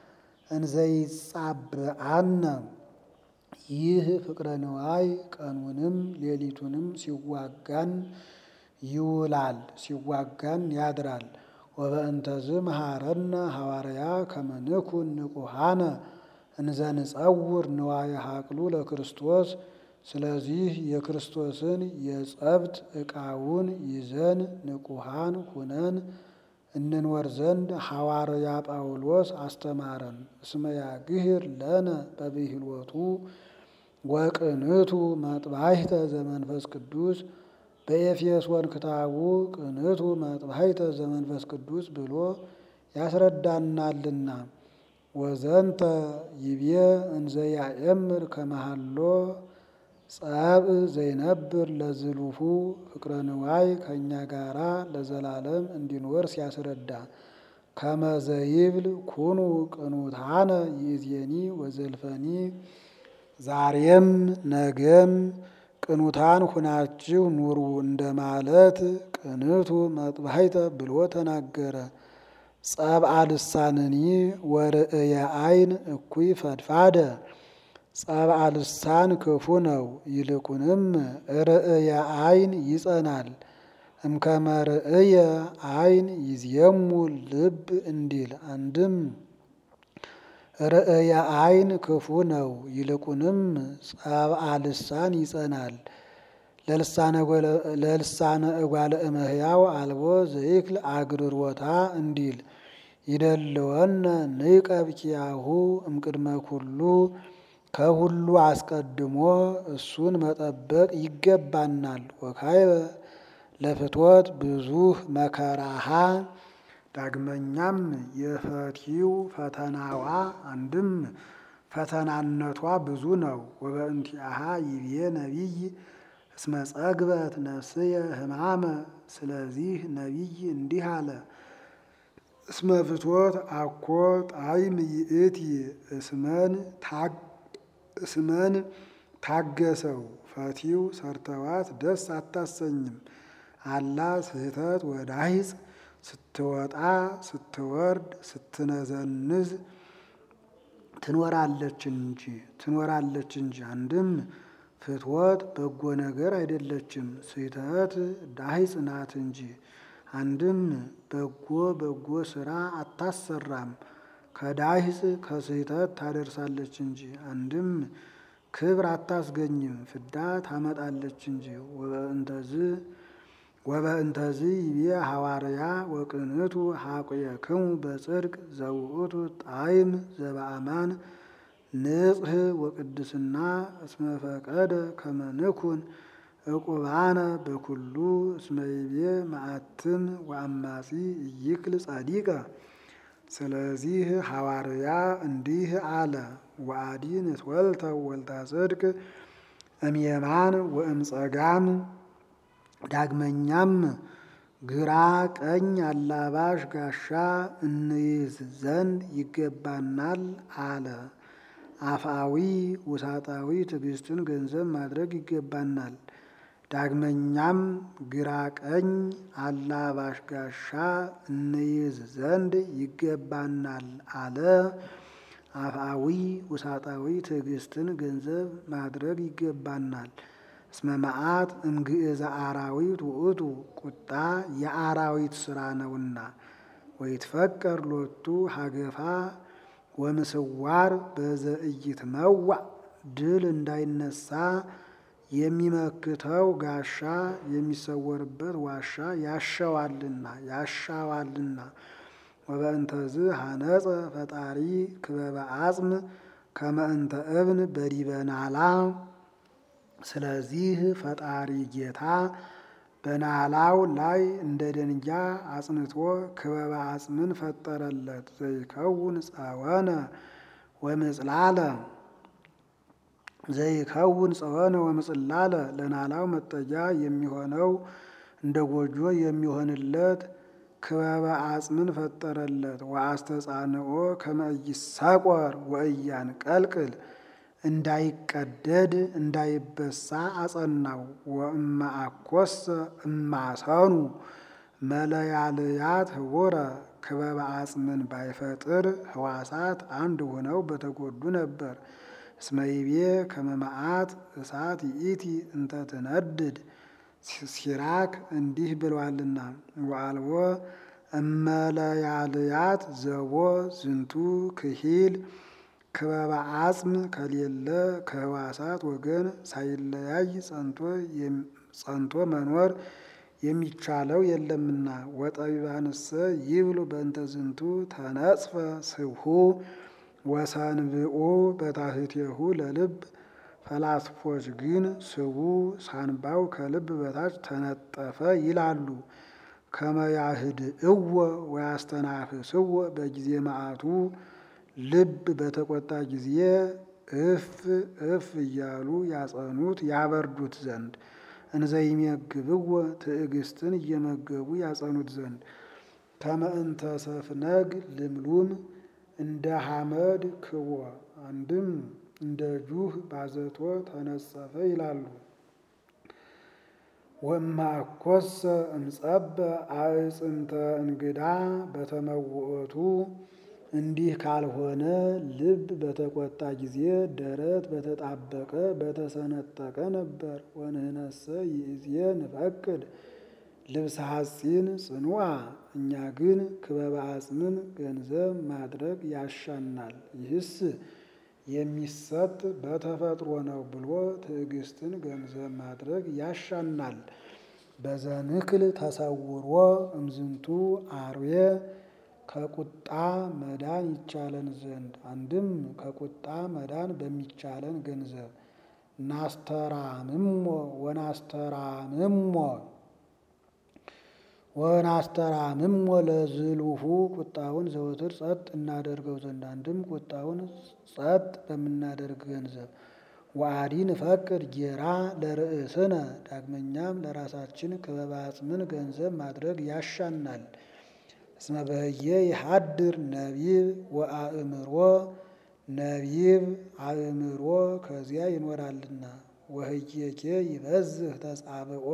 እንዘይጻብአነ ይህ ፍቅረ ንዋይ ቀኑንም ሌሊቱንም ሲዋጋን ይውላል፣ ሲዋጋን ያድራል። ወበእንተዝ መሃረነ ሐዋርያ ከመ ንኩን ንቁሃነ እንዘንጸውር ንዋየ ሀቅሉ ለክርስቶስ። ስለዚህ የክርስቶስን የጸብት ዕቃውን ይዘን ንቁሃን ሁነን እንኖር ዘንድ ሐዋርያ ጳውሎስ አስተማረን። እስመ ያግህር ለነ በብሂልወቱ ወቅንቱ መጥባሕተ ዘመንፈስ ቅዱስ በኤፌሶን ክታቡ ቅንቱ መጥባሕተ ዘመንፈስ ቅዱስ ብሎ ያስረዳናልና ወዘንተ ይቤ እንዘ ያእምር ከመሃሎ ጸብ ዘይነብር ለዝሉፉ ፍቅረ ንዋይ ከእኛ ጋራ ለዘላለም እንዲኖር ሲያስረዳ ከመዘይብል ኩኑ ቅኑታነ ይእዜኒ ወዘልፈኒ ዛሬም ነገም ቅኑታን ሁናችሁ ኑሩ እንደማለት ቅንቱ መጥባሕተ ብሎ ተናገረ። ጸብአ ልሳንኒ ወርእየ አይን እኩይ ፈድፋደ ጸብአ ልሳን ክፉ ነው፣ ይልቁንም ርእየ አይን ይጸናል። እምከመ ርእየ አይን ይዝየሙ ልብ እንዲል አንድም ርእየ አይን ክፉ ነው፣ ይልቁንም ጸብአ ልሳን ይጸናል። ለልሳነ እጓለ እመሕያው አልቦ ዘይክል አግርሮታ እንዲል ይደልወነ ንቀብ ኪያሁ እምቅድመ ኩሉ ከሁሉ አስቀድሞ እሱን መጠበቅ ይገባናል። ወካይበ ለፍትወት ብዙህ መከራሃ ዳግመኛም የፈቲው ፈተናዋ አንድም ፈተናነቷ ብዙ ነው። ወበእንቲአሃ ይቤ ነቢይ እስመ ጸግበት ነፍስየ ሕማመ ስለዚህ ነቢይ እንዲህ አለ። እስመ ፍትወት አኮ ጣዕም ይእቲ እስመን ታገሰው ፈቲው ሰርተዋት ደስ አታሰኝም። አላ ስህተት ወዳሂጽ ስትወጣ ስትወርድ ስትነዘንዝ ትኖራለች እንጂ ትኖራለች እንጂ አንድም ፍትወት በጎ ነገር አይደለችም፣ ስህተት ዳሂጽ ናት እንጂ አንድም በጎ በጎ ስራ አታሰራም፣ ከዳሂጽ ከስህተት ታደርሳለች እንጂ አንድም ክብር አታስገኝም፣ ፍዳ ታመጣለች እንጂ ወበእንተዝ ወበእንተዝ ይቤ ሐዋርያ ወቅንቱ ሐቁየክሙ በጽድቅ ዘውእቱ ጣዕም ዘበአማን ንጽህ ወቅድስና እስመ ፈቀደ ከመ ንኩን ዕቁባነ በኩሉ እስመ ይቤ መዓትም ወአማጺ ኢይክል ጻዲቀ። ስለዚህ ሐዋርያ እንዲህ አለ፣ ወአዲ ንትወልተ ወልታ ጽድቅ እምየማን ወእምጸጋም። ዳግመኛም ግራ ቀኝ አላባሽ ጋሻ እንይዝ ዘንድ ይገባናል አለ። አፍአዊ ውሳጣዊ ትዕግስትን ገንዘብ ማድረግ ይገባናል። ዳግመኛም ግራ ቀኝ አላባሽ ጋሻ እንይዝ ዘንድ ይገባናል አለ። አፍአዊ ውሳጣዊ ትዕግስትን ገንዘብ ማድረግ ይገባናል። እስመ መዓት እምግእዘ አራዊት ውእቱ ቁጣ የአራዊት ስራ ነውና። ወይትፈቀር ሎቱ ሀገፋ ወምስዋር በዘኢይትመዋዕ ድል እንዳይነሳ የሚመክተው ጋሻ የሚሰወርበት ዋሻ ያሸዋልና ያሻዋልና። ወበእንተዝ ሐነጸ ፈጣሪ ክበበ አጽም ከመ እንተ እብን በዲበናላ። ስለዚህ ፈጣሪ ጌታ በናላው ላይ እንደ ደንጊያ አጽንቶ ክበበ አጽምን ፈጠረለት። ዘይከውን ጸወነ ወምጽላለ ዘይከውን ጸወነ ወምጽላለ ለናላው መጠጊያ የሚሆነው እንደ ጎጆ የሚሆንለት ክበበ አጽምን ፈጠረለት። ወአስተጻንኦ ከመ ኢይሳቆር ወኢያንቀልቅል እንዳይቀደድ እንዳይበሳ አጸናው። ወእመ አኰሰ እማሰኑ መለያልያት ህቡረ ክበበ አጽምን ባይፈጥር ህዋሳት አንድ ሆነው በተጎዱ ነበር። እስመ ይቤ ከመ መዓት እሳት ይእቲ እንተ ትነድድ ሲራክ እንዲህ ብሏልና ወአልቦ እመለያልያት ዘቦ ዝንቱ ክሂል ክበበ አጽም ከሌለ ከህዋሳት ወገን ሳይለያይ ጸንቶ መኖር የሚቻለው የለምና። ወጠቢባንሰ ይብሉ በእንተ ዝንቱ ተነጽፈ ስብሑ ወሰንብኡ በታሕቲሁ ለልብ። ፈላስፎች ግን ስቡ ሳንባው ከልብ በታች ተነጠፈ ይላሉ። ከመ ያህድእዎ ወያስተናፍስዎ በጊዜ መዓቱ ልብ በተቆጣ ጊዜ እፍ እፍ እያሉ ያጸኑት ያበርዱት ዘንድ እንዘይመግብዎ ትዕግስትን እየመገቡ ያጸኑት ዘንድ ከመእንተ ሰፍነግ ልምሉም እንደ ሐመድ ክቦ አንድም እንደ ጁህ ባዘቶ ተነጸፈ ይላሉ። ወማኮሰ እምጸበ አዕጽምተ እንግዳ በተመውእቱ እንዲህ ካልሆነ ልብ በተቆጣ ጊዜ ደረት በተጣበቀ በተሰነጠቀ ነበር። ወንህነሰ ይእዜ ንፈቅድ ልብሰ ሐጺን ጽኑዓ እኛ ግን ክበበ አጽምን ገንዘብ ማድረግ ያሻናል። ይህስ የሚሰጥ በተፈጥሮ ነው ብሎ ትዕግስትን ገንዘብ ማድረግ ያሻናል። በዘንክል ተሰውሮ እምዝንቱ አርዌ ከቁጣ መዳን ይቻለን ዘንድ አንድም ከቁጣ መዳን በሚቻለን ገንዘብ ናስተራምሞ ወናስተራምሞ ወናስተራምሞ ለዝሉሁ ቁጣውን ዘወትር ጸጥ እናደርገው ዘንድ አንድም ቁጣውን ጸጥ በምናደርግ ገንዘብ ወአዲ ንፈቅድ ጌራ ለርእስነ ዳግመኛም ለራሳችን ክበበ አጽምን ገንዘብ ማድረግ ያሻናል። እስመ በህየ ይሃድር ነቢብ ወአእምሮ ነቢብ አእምሮ ከዚያ ይኖራልና ወህየኬ ይበዝህ ተጻብኦ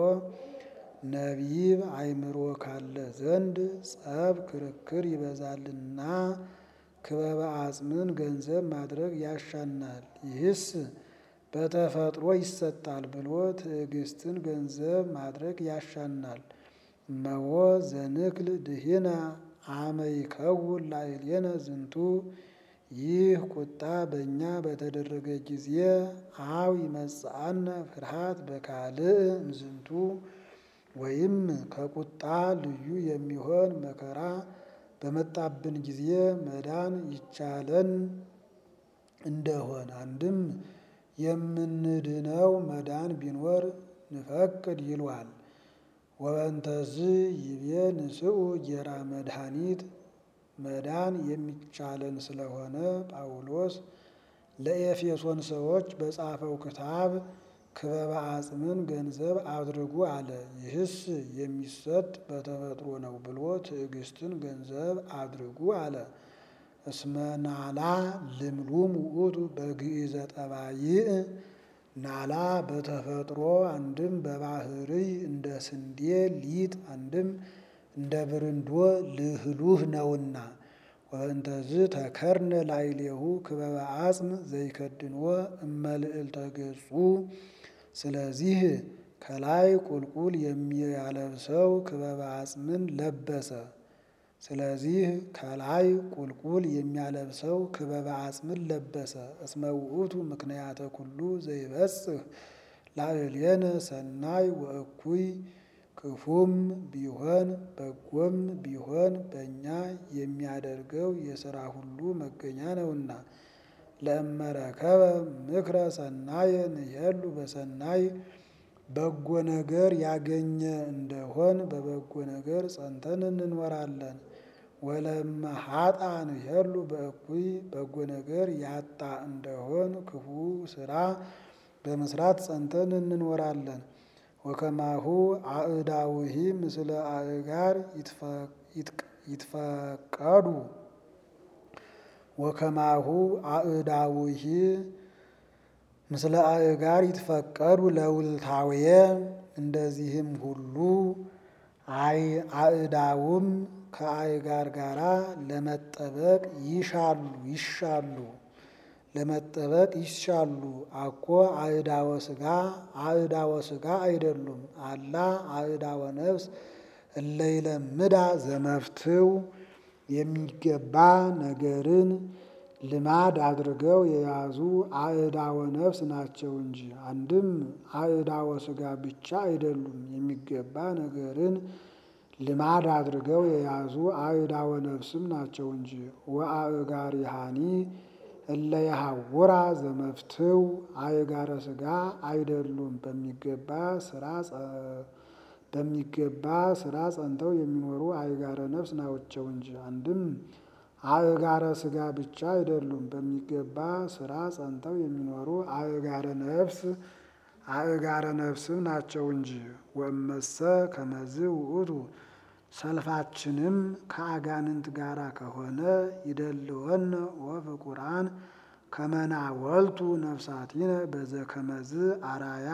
ነቢብ አእምሮ ካለ ዘንድ ጸብ ክርክር ይበዛልና ክበበ አጽምን ገንዘብ ማድረግ ያሻናል። ይህስ በተፈጥሮ ይሰጣል ብሎ ትዕግስትን ገንዘብ ማድረግ ያሻናል። እመዎ ዘንክል ድህነ አመ ይከውን ላዕሌነ ዝንቱ ይህ ቁጣ በእኛ በተደረገ ጊዜ አው ይመጽአነ ፍርሃት በካልእ እምዝንቱ ወይም ከቁጣ ልዩ የሚሆን መከራ በመጣብን ጊዜ መዳን ይቻለን እንደሆን አንድም የምንድነው መዳን ቢኖር ንፈቅድ ይሏል። ወበንተዝ ይቤ ንስኡ ጌራ መድኃኒት መዳን የሚቻለን ስለሆነ ጳውሎስ ለኤፌሶን ሰዎች በጻፈው ክታብ ክበበ አጽምን ገንዘብ አድርጉ አለ። ይህስ የሚሰጥ በተፈጥሮ ነው ብሎ ትዕግስትን ገንዘብ አድርጉ አለ። እስመ ናላ ልምሉም ውእቱ በግእዘ ጠባይእ ናላ በተፈጥሮ አንድም በባህርይ እንደ ስንዴ ሊጥ አንድም እንደ ብርንዶ ልህሉህ ነውና ወእንተዝ ተከርነ ላዕሌሁ ክበበ አጽም ዘይከድንዎ እመልዕልተ ገጹ ስለዚህ ከላይ ቁልቁል የሚያለብሰው ክበበ አጽምን ለበሰ። ስለዚህ ከላይ ቁልቁል የሚያለብሰው ክበበ አጽምን ለበሰ። እስመ ውእቱ ምክንያተ ኩሉ ዘይበጽህ ላዕሌነ ሰናይ ወእኩይ ክፉም ቢሆን በጎም ቢሆን በእኛ የሚያደርገው የሥራ ሁሉ መገኛ ነውና። ለእመረከበ ምክረ ሰናየ ንሄሉ በሰናይ በጎ ነገር ያገኘ እንደሆን በበጎ ነገር ጸንተን እንኖራለን። ወለመ ሀጣ ንሄሉ በእኩይ በጎ ነገር ያጣ እንደሆን ክፉ ስራ በመስራት ጸንተን እንኖራለን። ወከማሁ አእዳውሂ ምስለ አእጋር ይትፈቀዱ ወከማሁ አእዳውሂ ምስለ አእጋር ይትፈቀዱ ለውልታውየ እንደዚህም ሁሉ አእዳውም ከአእጋር ጋራ ለመጠበቅ ይሻሉ ይሻሉ ለመጠበቅ ይሻሉ። አኮ አእዳወ ስጋ አእዳወ ስጋ አይደሉም። አላ አእዳወ ነፍስ እለይለምዳ ዘመፍትው የሚገባ ነገርን ልማድ አድርገው የያዙ አእዳወ ነፍስ ናቸው እንጂ አንድም አእዳወ ስጋ ብቻ አይደሉም። የሚገባ ነገርን ልማድ አድርገው የያዙ አእዳወ ነፍስም ናቸው እንጂ ወአእጋሪሃኒ እለ የሐውራ ዘመፍትው አእጋረ ስጋ አይደሉም። በሚገባ ስራ በሚገባ ስራ ጸንተው የሚኖሩ አእጋረ ነፍስ ናቸው እንጂ አንድም አእጋረ ሥጋ ብቻ አይደሉም፣ በሚገባ ስራ ጸንተው የሚኖሩ አእጋረ ነፍስ አእጋረ ነፍስም ናቸው እንጂ። ወእመሰ ከመዝ ውእቱ ሰልፋችንም ከአጋንንት ጋር ከሆነ ይደልወነ ወፍቁራን ከመናወልቱ ነፍሳቲነ በዘከመዝ አራያ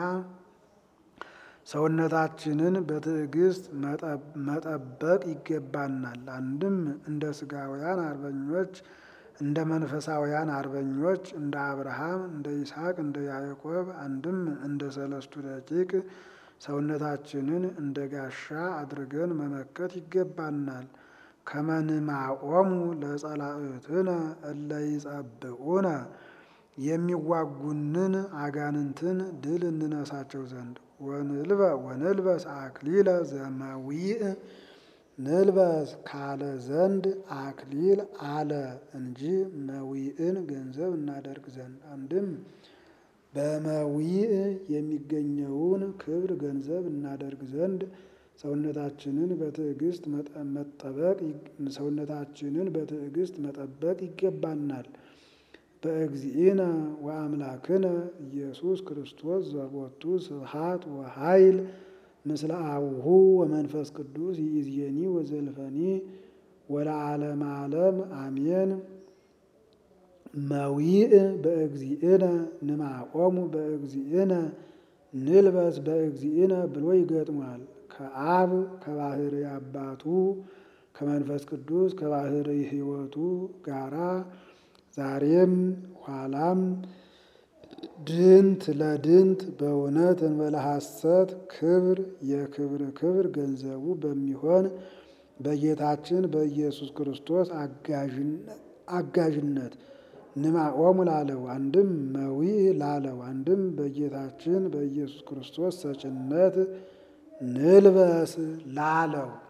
ሰውነታችንን በትዕግስት መጠበቅ ይገባናል። አንድም እንደ ሥጋውያን አርበኞች እንደ መንፈሳውያን አርበኞች እንደ አብርሃም፣ እንደ ይስሐቅ፣ እንደ ያዕቆብ አንድም እንደ ሰለስቱ ደቂቅ ሰውነታችንን እንደ ጋሻ አድርገን መመከት ይገባናል። ከመንማቆሙ ለጸላእትነ እለ ይጸብኡነ የሚዋጉንን አጋንንትን ድል እንነሳቸው ዘንድ ወንልበ ወንልበስ አክሊለ ዘመዊእ ንልበስ ካለ ዘንድ አክሊል አለ እንጂ መዊእን ገንዘብ እናደርግ ዘንድ አንድም በመዊእ የሚገኘውን ክብር ገንዘብ እናደርግ ዘንድ ሰውነታችንን በትዕግስት መጠበቅ ሰውነታችንን በትዕግስት መጠበቅ ይገባናል። በእግዚእነ ወአምላክነ ኢየሱስ ክርስቶስ ዘቦቱ ስብሐት ወኃይል ምስለ አቡሁ ወመንፈስ ቅዱስ ይእዜኒ ወዘልፈኒ ወለዓለመ ዓለም አሜን። መዊእ በእግዚእነ ንማቆሙ በእግዚእነ ንልበስ በእግዚእነ ብሎ ይገጥሟል። ከአብ ከባህሪ አባቱ ከመንፈስ ቅዱስ ከባህሪ ሕይወቱ ጋራ ዛሬም ኋላም ድንት ለድንት በእውነት እንበለ ሐሰት ክብር የክብር ክብር ገንዘቡ በሚሆን በጌታችን በኢየሱስ ክርስቶስ አጋዥነት ንማቆሙ ላለው አንድም መዊእ ላለው አንድም በጌታችን በኢየሱስ ክርስቶስ ሰጭነት ንልበስ ላለው